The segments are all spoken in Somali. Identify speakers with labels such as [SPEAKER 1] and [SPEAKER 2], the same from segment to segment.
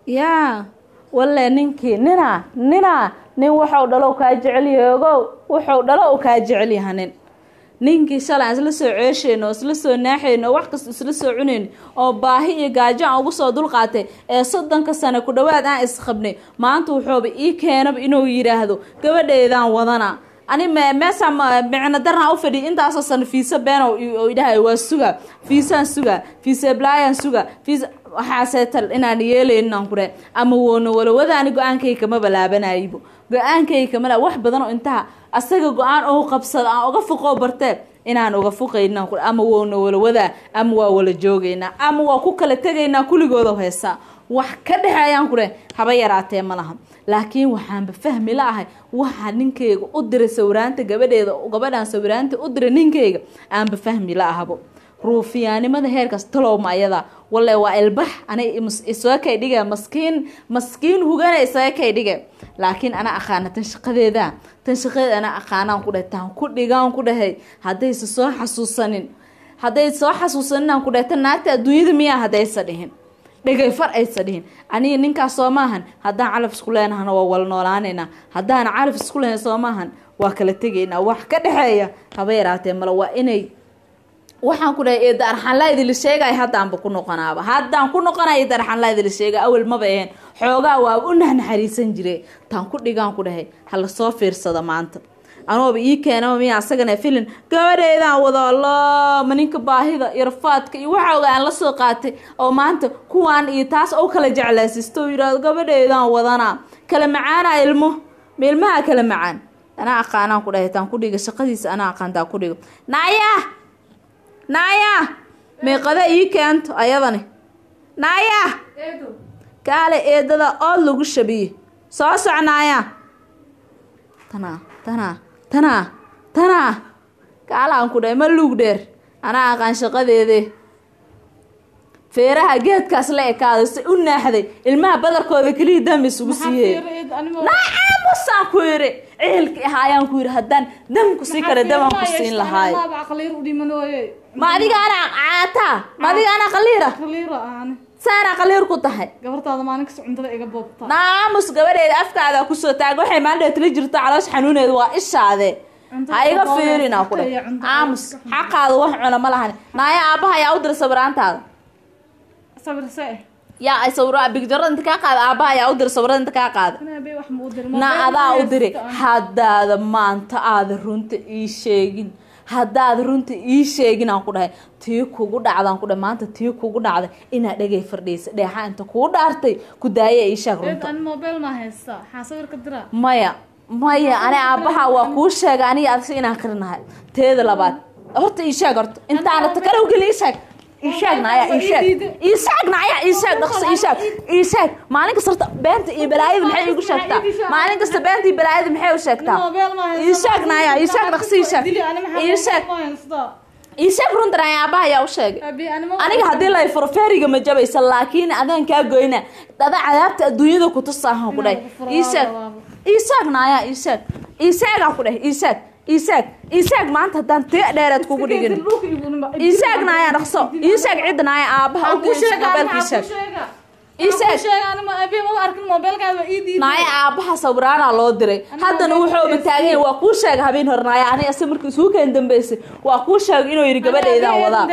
[SPEAKER 1] yaa walle ninkii ninaa ninaa nin waxau dhalo kaa jecelyahay ogow wuxuu dhalo u kaa jecelyaha nin ninkii shalay aan isla soo ceeshayno oo isla soo naaxayno oo wax kasta isla soo cunayno oo baahi iyo gaajo aan ugu soo dulqaatay ee soddonka sano ku dhowaad aan isqabnay maanta wuxuuba ii keenaba inuu yidhaahdo gabadheedaan wadana ani meesa micno darnaa u fadhiy intaasoo sano fiisa been oo idhahay waa suga fiisaan suga fiisa blaayaan suga fiisa waxaaseetal inaan yeelayninaan ku dhahay ama woona walowada ani go-aankayga kama balaabanaybo go-aankayga kamala wax badan oo intaha asaga go-aan oo qabsada aan uga fuqoo bartee inaan uga fuqayna ama woona walawadaa ama waa wala joogaynaa ama waa ku kala tegaynaa kulligooda heesaa wax ka dhexeeyaan ku dheh haba yaraatee ma laha laakiin waxaanba fahmi la ahay waxaa ninkayga u diray sawiraanta gabadheeda gabadhaan sawiraanta u diray ninkayga aanba fahmi la ahabo ruufiyaanimada heerkaas talowma ayada walle waa ilbax anay isaga kay dhige maskiin maskiin hugana isaga kay dhige laakiin ana aqaana tan shaqadeeda tan shaqadeeda ana aqaanaan ku dhahay taan ku dhigaan ku dhahay haddaysa soo xasuusanin hadday soo xasuusaninaan ku dhahay tan naagta adduunyada miyaa haddaysa dhihin dhegay far aysa dhihin aniga ninkaas soo maahan haddaan calaf isku leenahana waa wala noolaanaynaa haddaan calaf isku lehayn soo maahan waa kala tegaynaa wax ka dhexeeya haba yaraatee male waa inay waxaan ku dhahay eeda arxanlaa idinla sheegay haddaanba ku noqonaaba haddaan ku noqonaya eeda arxanlaa idinla sheegay awel maba aheen xoogaa waaba u naxnaxariisan jire taan ku dhigaan ku dhahay hala soo fiirsada maanta anooba ii keenama miya asagana filin gabadheedaan wado allah ma ninka baahida iyo rafaadka iyo waxa oga aan la soo qaatay oo maanta kuwaan iyo taas oo kala jeclaysisto oo yidhahdo gabadheedaan wadana kala macaana ilmo ma ilmaha kala macaan anaa aqaanaan ku dhahay taan ku dhiga shaqadiisa anaa aqaan taan ku dhiga naaya naaya meeqada ii keento ayadani naaya kaale eedada ood lagu shabiye soo soc naaya tanaa tanaa tanaa tanaa kaalaan ku dhahay ma luug dheer anaa aqaan shaqadeede feeraha geedkaas la ekaaday si u naaxday ilmaha badarkooda keliya dam isugu siiyey naamusaan ku yiri ciilki ahaayaan ku yiri haddaan damku sii kara damaan ku siin lahaay ma adiga anaa caataa ma adiga anaa qaliira saanaa qaliir ku tahay naamus gabadheeda afkaada kusoo taag waxay maandheed tila jirto caloosh xanuuneeda waa ishaade ha iga fiirina ku dhe aamus xaqaada wax cuna ma lahan naaya aabaha yaa u dira sawiraantaada yaa ay sawir bigjarada inta kaa qaada aabaha yaa u dira sawirada inta kaa qaada na adaa u diri haddaada maanta aada runta ii sheegin haddaad runta ii sheegin aan ku dhahay tii kugu dhacdaan ku dhahay maanta tii kugu dhacday inaad dhegay fardhiysa dheexa inta kuu dhaartay ku daaya ii sheeg runta maya maya ani aabaha waa kuu sheega aniga adsi inaan qarinahay teeda labaad horta ii sheeg horta intaana takalow geli ii sheeg isheeg naaya isheeg isheeg naaya isheeg dhaqso isheeg isheeg maalin kasta horta beenta iyo balaayada maxay igu sheegtaa maalin kasta beenta iyo balaayada maxay u sheegtaa isheeg naaya isheeg dhaqso isheeg isheeg isheeg runta naaya aabaha ayaa u sheegay aniga haddii lay furo feeriga ma jabaysa laakiin adaan kaa goyna dada cadaabta adduunyada kutusaahan ku dhahay isheeg isheeg naaya isheeg isheegaa ku dhahay isheeg isaag isaag maanta haddaan tii dheereed kugu dhigin isaag naaya dhaqso isaag cidda naaya aabaha u kuusheeg mobeelka isaag naaya aabaha sawiraanaa loo diray haddana wuxuuba taagay waa kuu sheega habeen hore naaya aniga si markii isuu keen dambeysay waa kuu sheegay inuu yidhi gabadheydaan wadaa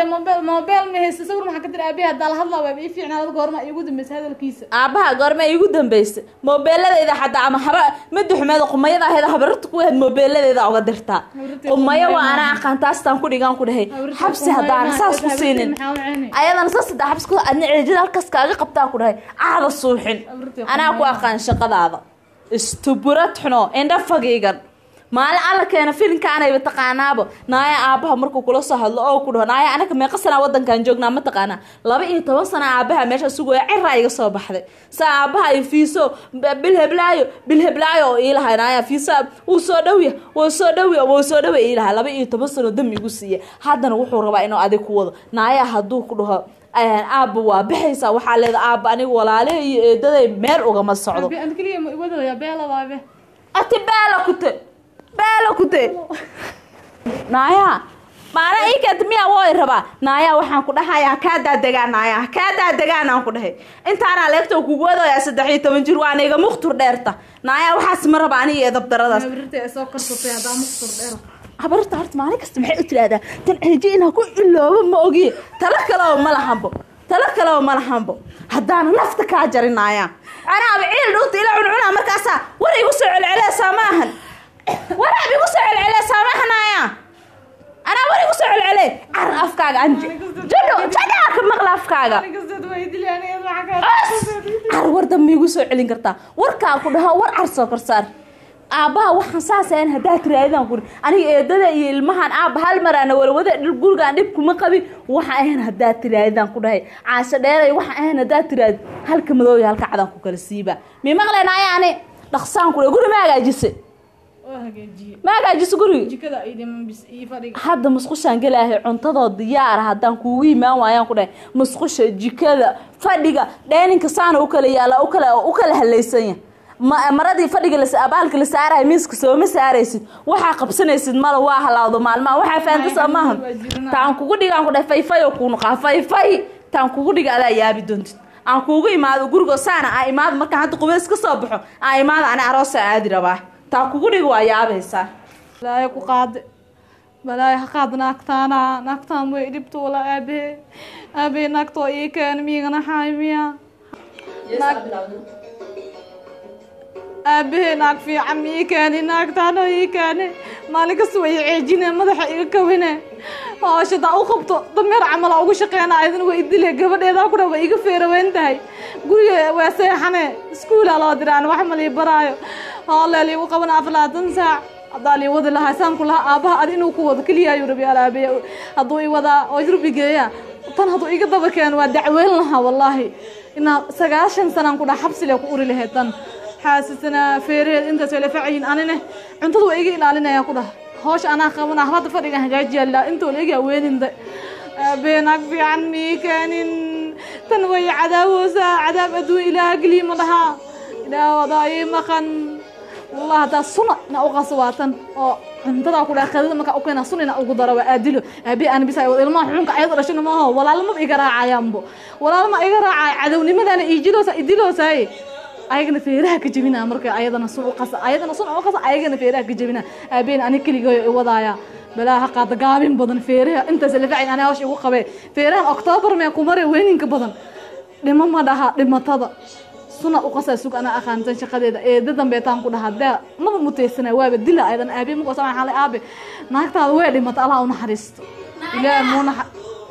[SPEAKER 1] aabaha goorma iigu dambeysay moobeeladeeda xataa ama haba madaxumeeda qumayada aheed habararta ku aheyd moobeeladeeda uga dirtaa qumaya waa anaa aqaan taastaan ku dhigaan ku dhahay xabsi haddaana saas ku siinin ayadana saas haddaa xabsi ku adna ceejada halkaas kaaga qabtaa ku dhahay aada suuxin anaa ku aqaan shaqadaada istuburad xuno indha fagiigan maalin alla keena filinkaanayba taqaanaaba naaya aabaha markuu kula soo hadlo oo ku dhaho naaya anaga meeqa sanaa wadankan joognaa ma taqaanaa laba iyo toban sana aabaha meesha sugaya ciraa iga soo baxday saa aabaha iyo fiiso bilheblaayo bilheblaayo oo iilahay naaya fiisa wuu soo dhowya wuu soo dhowya wuu soo dhowya iilahay laba iyo toban sano dam igu siiya haddana wuxuu rabaa inuu adig ku wado naaya hadduu ku dhaho aabba waa baxaysaa waxaa leeda aabba aniga walaale iyo eedaday meel ugama socdo ati beela kute beela kute naaya maana ii keenta miyaa wooy rabaa naayaa waxaan ku dhahayaa kaa daadegaan naayaa kaa daadegaan aan ku dhahay intaanaa leegta kugu wadayaa saddex iyo toban jir waana iga mukhtur dheerta naayaa waxaas ma raba aniga ee dabdaradaas
[SPEAKER 2] soo karsatay hadaa muqtur dheer
[SPEAKER 1] habarta horta maalin kasta maxay u tiraahdaa tan ceeji inaa ku iloobo ma ogiye talo kaleo ma lahanbo talo kaleo ma lahanbo haddaana nafta kaa jarinaaya anaaba ciil dhuunta ila cuncunaa markaasaa war igu soo celceleysaa maahan waraab igu soo celceleysaa maahanaya anaa war igu soo celcele car afkaaga anji jadho jadhaa ka maqla afkaaga car war dambe igu soo celin kartaa warkaa ku dhaho war car soo korsaar aabbaha waxaan saasayn haddaa tiraadaan kuri aniga eedada iyo ilmahan aabba hal maraana walwada gurigaan dhib kuma qabin waxaan ahayn haddaa tiraadaan ku dhahay caasho dheeray waxaan ahayn haddaa tiraad halka madooya halka cadaan ku kala siiba mii maqleen ayaani dhaqsaan ku dhahay guri ma hagaajise ma hagaajise guriga hadda musqushaan gelaahay cuntadoo diyaara haddaan kuugu imaan waayaan ku dhahay musqusha jikada fadhiga dheeninka saana u kala yaala ukala u kala halaysanya maradii fadhiga abaalka la saarahay miiska sooma saaraysid waxaa qabsanaysid mala waa halaawdo maalmaha waxaa faanta soo maaha taan kugu dhigaan ku dhahay fayfay oo kunuqaa fayfay taan kugu dhiga adaa yaabi doontid aan kuugu imaado gurigo saana aa imaado markaan hadda qubeys ka soo baxo aan imaado ani aroosa aadi rabaa taan kugu dhiga waa yaabaysaa
[SPEAKER 2] balaayo ku qaade balaayo ha qaad naagtaana naagtaan way dhibto wala aabahe aabahe naagtoo ii keen miyigana xaay miya aabahe naag fiican ma ii keeni naagtaano ii keeni maalin kasta way ceejine madaxa iga kawine hooshadaa u qabto dameer camala ugu shaqeyna ayadana way idile gabadheedaa kudha way iga feeraweyn tahay guriga waa seexane iskuulaa loo diraan wax ma lii baraayo hooleel igu qabana aflaatan saac haddaa lii wadi lahaa saanku lahaa aabaha adi inuu ku wado keliya ayuu rabi alaabeya hadduu i wadaa oo yurbi geeya tan hadduu iga daba keeno waa dacweyn lahaa wallaahi inaa sagaashan sanaan ku dhaa xabsile ku uri lahayd tan xaasisana feeraheed intaas way la facayiin anine cuntada waa iga ilaalinayaan ku dhah hoosh anaa qabana hadda fadhigan hagaajiyaa intoo la ega haweeninda beenaag fiican mii keenin tan way cadaawoosaa cadaab adduun ilaah geliya ma dhahaa ilaah wadaa ii maqan wallah haddaa suna ina uqaso waa tan oo cuntadaa ku dhaha qadada markaa u keena suna ina ugu daro waa aadilo aabi aan bisa ilmaha xunka ayada dhashana maaho walaalmaba iga raacayaanbo walaalma iga raacaya cadownimadaana iijiloosa idiloosaye ayagana feeraha ka jebina marka ayadana sun u qasa ayadana sun u qasa ayagana feeraha ka jebina aabeen ani keligayo i wadaaya balaa ha qaada gaabin badan feeraha intaas la facin ani hawsh igu qabee feerahan octoobar mee kumare weyninka badan dhimo ma dhaha dhimatada suna u qasaa sug anaa aqaansan shaqadeeda eeda dambeetaan ku dhahaa dee maba muteysana waaba dila ayadan aabe markoo sama xalay aabe naagtaada way dhimata allah u naxariisto ilaahay muu naxa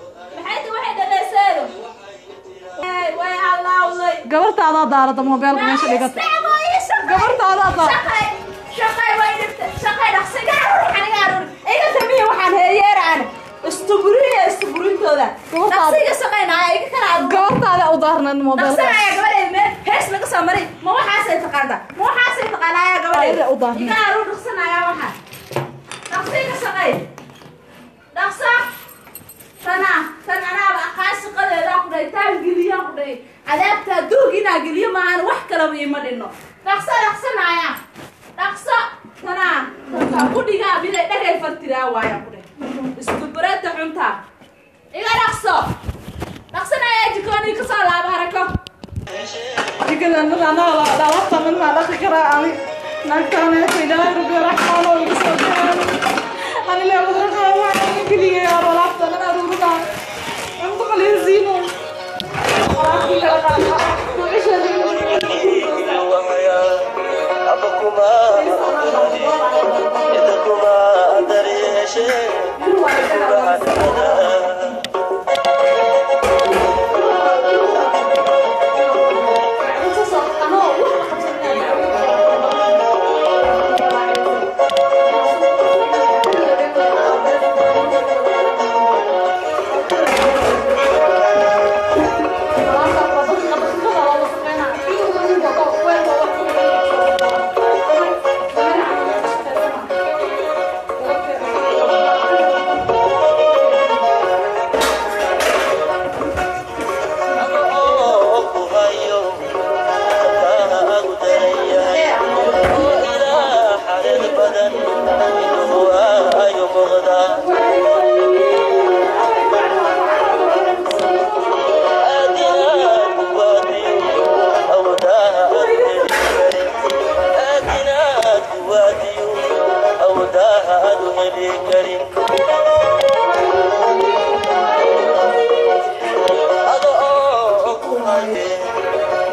[SPEAKER 2] gabartaadaa daarata moobeelka meesha dhigata gabartaadaa daarata gabartaada u daarnan moobeelka u daarnan
[SPEAKER 1] cadaabtaa duug inaa geliyo maahan wax kalaba ima dhino dhaqso dhaqsanaya dhaqso tanaa tantaa ku dhigaa miday dhagay fartiraa waaya ku dheh iskubarada xuntaa iga dhaqso dhaqsanaya jikoonii kasoo laaba harako
[SPEAKER 2] dhalabta midmaa dhaqi karaa ani naagtaaneta ilaahay rabbi raxmaano iga soo jiraan ani leewadraqaa waxaan keligay alaabta dhan aruurida cunto qaliisiino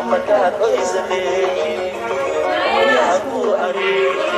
[SPEAKER 3] markaad qoysadeeyin hooyaha ku areegin